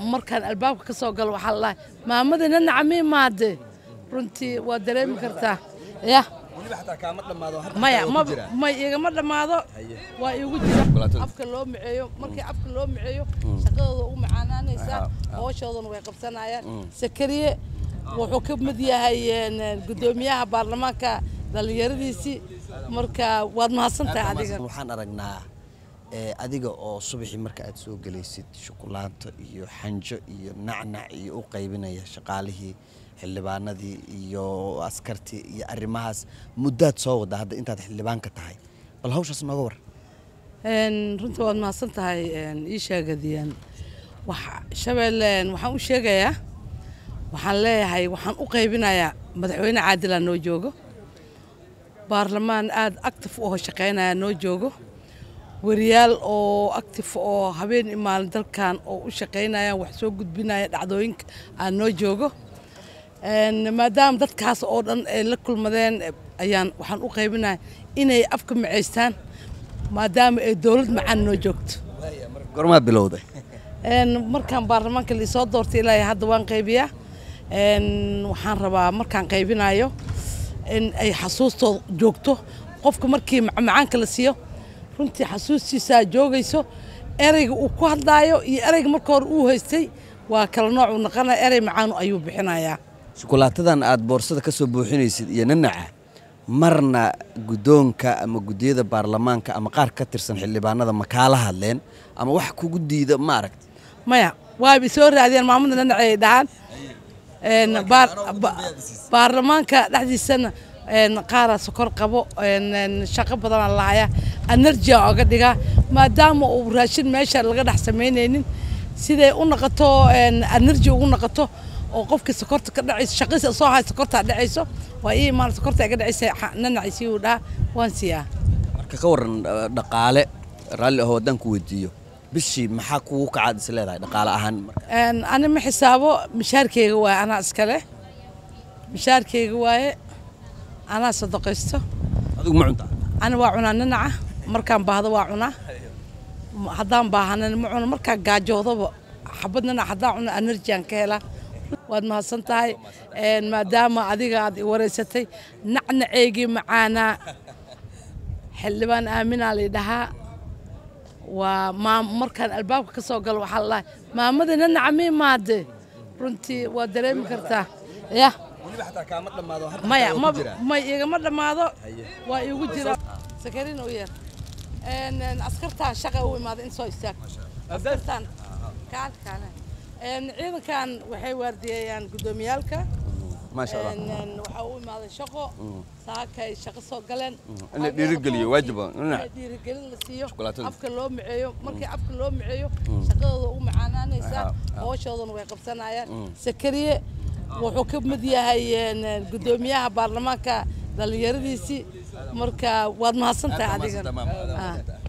markaan albaabka ka soo galo waxaa lalahay maamadina nacmii maade runtii waa dareemi kartaa ya maya ma may igama dhammaado waa iigu jira afka loo miceeyo markii afka loo miceeyo shaqadooda u macaanaanaysaa hooshoodana way qabsanayaan sakariye wuxuu ka mid yahay guddoomiyaha baarlamaanka dhallinyaradiisii marka waad mahadsantahay adiga waxaan aragnaa adiga oo subaxii marka aad soo gelaysid shukulaanto iyo xanjo iyo nacnac iyo u qaybinaya shaqaalihii xildhibaanadii iyo askartii iyo arrimahaas muddaad soo wadda hadda intaad xildhibaanka tahay bal hawshaas nooga war runtii waad mahadsan tahay ii sheegadiyan shabeelle waxaan u sheegayaa waxaan leeyahay waxaan u qaybinayaa madaxweyne caadilaa noo joogo baarlamaan aada actif u shaqaynaya noo joogo wariyaal oo actif oo habeen iyo maalin dalkan oo u shaqaynayaan wax soo gudbinaya dhacdooyinka aan noo joogo maadaama dadkaas oo dhan ay la kulmadeen ayaan waxaan u qaybinaya inay afka macaystaan maadaama ay dowlad macaan noo joogto gormaad bilowday markaan baarlamaanka liisoo doortay ilaa hadda waan qaybiyaa waxaan rabaa markaan qaybinayo in ay xasuustooda joogto qofka markii macmacaanka la siiyo runtii xasuustiisaa joogayso ereyga uu ku hadlaayo iyo ereyga marka hore uu haystay waa kala nooc uu naqanaya erey macaanu ayuu bixinayaa shukulaatadan aad boorsada ka soo buuxinaysid iyo nanaca marna guddoonka ama guddiyada baarlamaanka ama qaar ka tirsan xildhibaanada ma kaala hadleen ama wax kugu diida ma aragti maya waabay soo raadiyeen maamada nanaci ay dhahaan baarlamaanka dhexdiisana qaaraa sokor qabo shaqo badana lahaya energia oga dhigaa maadaama uu raashin meesha laga dhex samaynaynin siday u noqoto energy ugu noqoto oo qofkii sokorta ka dhacayso shaqadiisa soo hay sokortaa dhacayso waa ii imaan sokorta iga dhacaysa nanaciisii uu dhaha waan siiyaa marka ka waran dhaqaale raalli ahoo haddaan ku weydiiyo bishii maxaa kugu kacaad is leedahay dhaqaale ahaan ani ma xisaabo mishaarkeyga waaye anaa iskale mishaarkeyga waaye anaa sadaqaysto adigu ma cuntaa ani waa cunaa nanaca markaan baahdo waa cunaa haddaan baahanan ma cuno markaan gaajoodaba xabad nanac haddaan cuno enerjian ka helaa waad mahadsan tahay maadaama adiga aad i wareysatay nacnaceygii macaanaa xildhibaan aaminaa lay dhahaa waa maam markaan albaabka ka soo galo waxaa lalahay maamada nanaca mii maade runtii waa dareemi kartaa ya maya ma may igama dhammaado waa iigu jira sakarin u yeer askartaan shaqa u imaaday in soo istaag askartaan kaan kaane ciidankan waxay waardiyeeyaan guddoomiyaalka maasha allah waxaa u imaaday shaqo saakay shaqo soo galeen in la dhiirigeliyo waajiba dhiirigelin la siiyo Shukulaatada. afka loo miceeyo markii afka loo miceeyo shaqadooda u macaanaanaysaa hooshoodana way qabsanayaan sakariye wuxuu ka mid yahay guddoomiyaha baarlamaanka dhallinyaradiisii marka waad mahadsantahay adiga Ah.